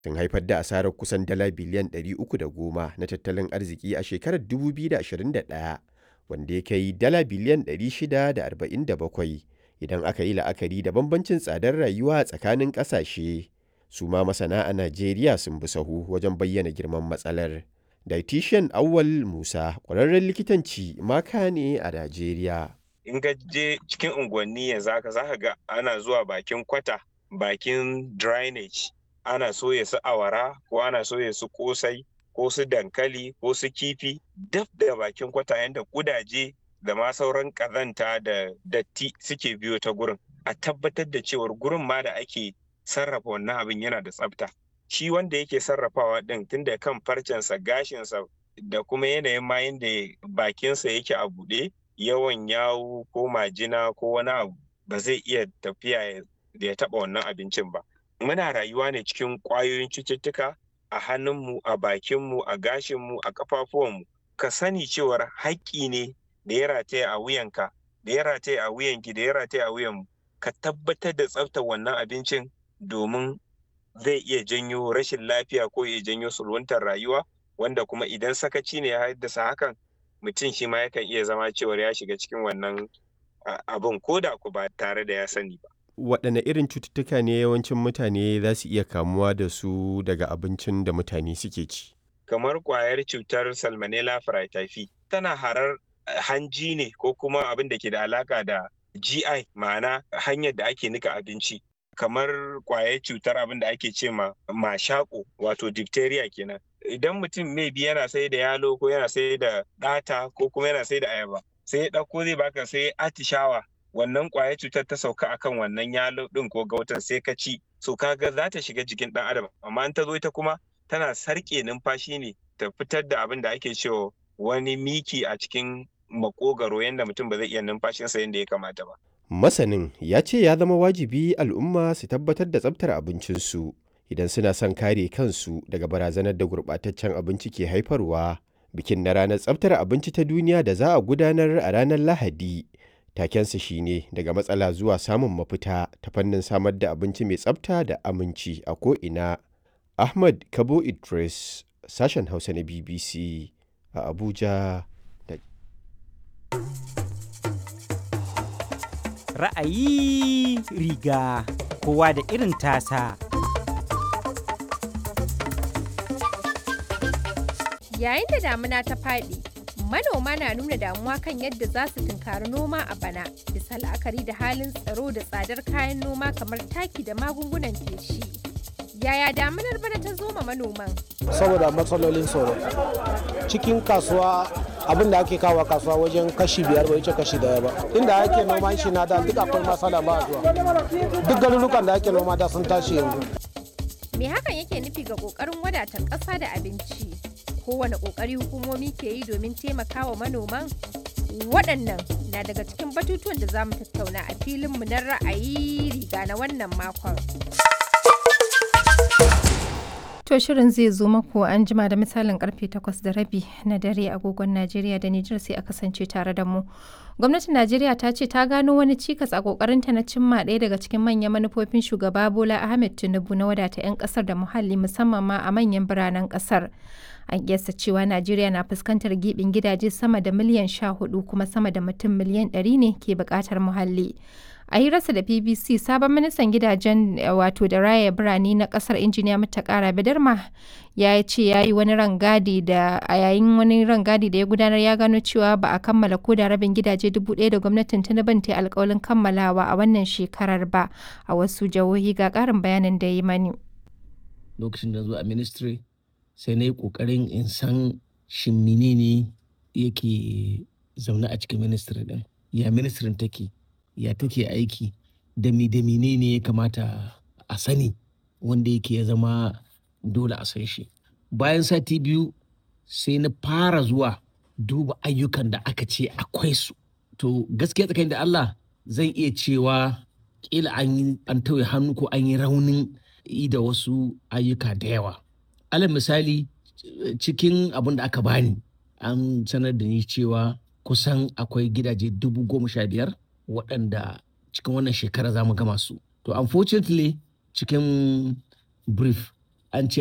sun haifar da asarar kusan dala biliyan 310 na tattalin arziki a shekarar 2021 wanda ya kai dala biliyan 647 idan aka yi la'akari da bambancin tsadar rayuwa tsakanin ƙasashe. Su ma masana a Najeriya sun bi sahu wajen bayyana girman matsalar. Dietitian Awwal Musa ƙwararren likitanci maka ne a Najeriya. In ka je cikin unguwanni yanzu haka za ka ga ana zuwa bakin kwata, bakin drainage, ana soya su awara ko ana soya su kosai ko su dankali ko su kifi daf da bakin kwata yadda kudaje da ma sauran kazanta da datti suke biyo ta gurin. A tabbatar da cewar gurin ma da ake sarrafa wannan abin yana da tsafta. Shi wanda yake sarrafawa ɗin tun da kan farcensa gashinsa da kuma yanayin ma yadda bakinsa yake a buɗe yawan yawu ko majina ko wani abu ba zai iya tafiya da ya taɓa wannan abincin ba. Muna rayuwa ne cikin ƙwayoyin cututtuka a hannunmu, a bakinmu, a gashinmu, a ƙafafuwanmu. Ka sani cewar haƙƙi ne da ya rataya a wuyanka, da ya rataya a wuyanki, da ya rataya a wuyanmu. Ka tabbatar da tsaftar wannan abincin domin zai iya janyo rashin lafiya ko ya janyo sulwantar rayuwa wanda kuma idan sakaci ne ya haddasa hakan mutum shi ma yakan iya zama cewar ya shiga cikin wannan abin ko da ku ba tare da ya sani ba. Waɗanne irin cututtuka ne yawancin mutane za su iya kamuwa da su daga abincin da mutane suke ci? Kamar ƙwayar cutar Salmonella Fraityphi tana harar hanji ne ko kuma abin da ke da alaƙa da GI ma'ana hanyar da ake nika abinci. kamar kwayar cutar abin da ake ce ma mashako wato diphtheria kenan idan mutum maybe yana sai da yalo ko yana sai da ɗata ko kuma yana sai da ayaba sai ya ɗauko zai baka sai atishawa wannan kwayar cutar ta sauka akan wannan yalo ɗin ko gautan sai ka ci so kaga za ta shiga jikin ɗan adam amma in ta zo ita kuma tana sarƙe numfashi ne ta fitar da abin da ake cewa wani miki a cikin makogaro yadda mutum ba zai iya numfashinsa yadda ya kamata ba Masanin ya ce ya zama wajibi al'umma su tabbatar da tsabtar abincinsu idan suna son kare kansu daga barazanar da gurɓataccen abinci ke haifarwa. Bikin na ranar tsabtar abinci ta duniya da za a gudanar a ranar Lahadi. Takensa shine daga matsala zuwa samun mafita ta fannin samar da abinci mai tsabta da aminci a ko'ina. Ahmad Kabo Idris, sashen Hausa na BBC a Abuja. ra'ayi riga kowa da irin tasa. Yayin da damuna ta faɗi, manoma na nuna damuwa kan yadda za su tunkari noma a bana, bisa la'akari da halin tsaro da tsadar kayan noma kamar taki da magungunan feshi. Yaya damunar bana ta zo ma manoman? Saboda matsalolin tsaro. Cikin kasuwa abin da ake kawo kasuwa wajen kashi biyar bai wuce kashi daya ba inda ake noma shi na da duk akwai masala ba zuwa duk garurukan da ake noma da sun tashi yanzu Me hakan yake nufi ga kokarin wadatar ƙasa da abinci? Kowane kokari hukumomi ke yi domin taimakawa manoman? Waɗannan na daga cikin batutuwan da za mu tattauna a filinmu na ra'ayi riga na wannan makon. To shirin zai zo maku an jima da misalin karfe 8 da rabi na dare agogon Najeriya da Nijar sai a kasance tare da mu. Gwamnatin Najeriya ta ce ta gano wani cikas a kokarinta na cimma ɗaya daga cikin manyan manufofin shugaba Bola Ahmed Tinubu na wadata 'yan kasar da muhalli musamman ma a manyan biranen kasar. An kiyasta cewa Najeriya na fuskantar gibin gidaje sama da miliyan 14 kuma sama da mutum miliyan 100 ne ke buƙatar muhalli. a hirarsa da bbc sabon ministan gidajen wato da raya birane na kasar injiniya mutakara bidarma ya ce ya yi wani rangadi da a yayin wani rangadi da ya gudanar ya gano cewa ba a kammala ko da rabin gidaje dubu ɗaya da gwamnatin tinubu ta alkawalin kammalawa a wannan shekarar ba a wasu jihohi ga ƙarin bayanin da yi mani lokacin da zuwa a ministry sai na yi ƙoƙarin in san shin menene yake zaune a cikin ministry din ya ministrin take ya take aiki da mi da ne ya kamata a sani wanda yake ya zama dole a san shi bayan sati biyu sai na fara zuwa duba ayyukan da aka ce akwai su to gaskiya tsakanin da Allah zan iya cewa kila an yi an tauye hannu ko an yi raunin yi da wasu ayyuka da yawa alal misali cikin abin da aka bani an sanar da ni cewa kusan akwai gidaje dubu goma sha biyar waɗanda cikin wannan shekara za mu gama su. To unfortunately cikin brief an ce